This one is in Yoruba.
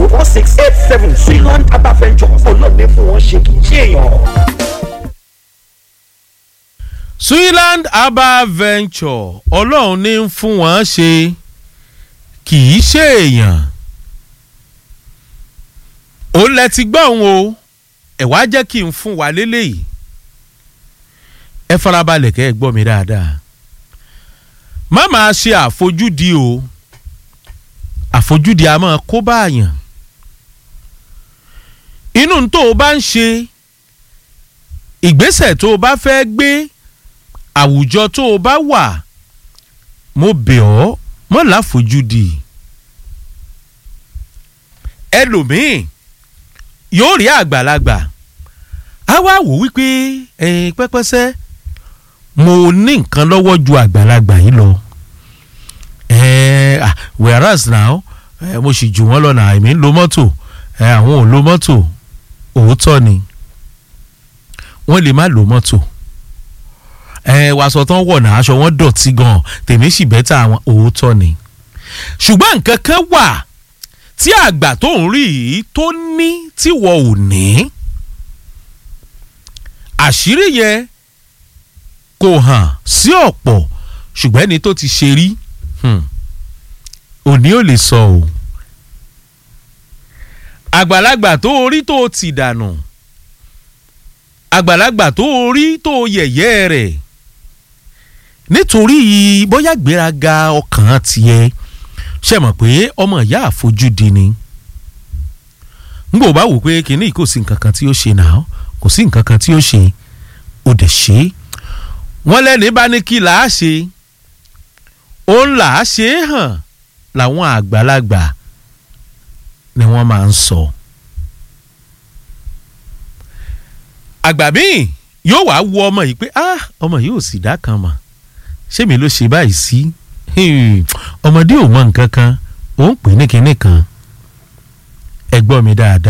two four six eight seven Zealand Herbal Ventures ọlọ́ọ̀ni fún wọn ṣe kì í ṣe èèyàn. Switzerland Herbal Venture ọlọ́run ní ń fún wọn ṣe kì í ṣe èèyàn ó lẹ ti gbọ́ òun o ẹ̀ wá jẹ́ kí n fún wa lélẹ́yìí ẹ farabalẹ̀ kẹ́ ẹ gbọ́ mi dáadáa má máa ṣe àfojúdi o àfojúdi a máa kó báàyàn inú tó o bá ń ṣe ìgbésẹ̀ tó o bá fẹ́ gbé àwùjọ tó o bá wà mo bẹ̀ ọ́ mọ́ láfojúdi ẹlòmíì yóò rí àgbàlagbà á wá wò wípé ẹ̀yin pẹ́pẹ́sẹ́ mo ní nǹkan lọ́wọ́ ju àgbàlagbà yìí lọ ẹ̀ẹ́ whereas now eh, mo sì jù wọ́n lọ náà èmi ń lo mọ́tò eh, àwọn ò lo mọ́tò òótọ́ ni wọ́n lè má lo mọ́tò ẹ wàásù tán wọ̀ náà aṣọ wọn dọ̀tí gan tèmi sì bẹ́tà àwọn òótọ́ ni ṣùgbọ́n nǹkan kan wà tí àgbà tó ń rí yìí tó ní tí wọ́n ò ní àṣírí yẹn kò hàn sí ọ̀pọ̀ ṣùgbọ́n ẹni tó ti ṣe rí òní ò lè sọ o àgbàlagbà tó orí tó ti dànù àgbàlagbà tó orí tó yẹ̀yẹ́ rẹ̀ nítorí bóyá gbéraga ọkàn tiẹ̀ ṣe mọ̀ pé ọmọ ìyá àfojúdi ni n kò bá wò pé kínní kò sí nǹkan kan tí ó ṣe náà kò sí nǹkan kan tí ó ṣe ó dẹ̀ ṣe wọ́n lẹ́ni bá ní kí làá ṣe òun làá ṣe é hàn làwọn àgbàlagbà ni wọ́n máa ń sọ. àgbà míì yóò wá wo ọmọ yìí pé ah ọmọ yìí ò sì dá kan mọ̀ ṣé mi ló ṣe báyìí sí ọmọdé ò mọ nǹkan kan ó ń pè ní kinní kan ẹ gbọ́ mi dáadáa.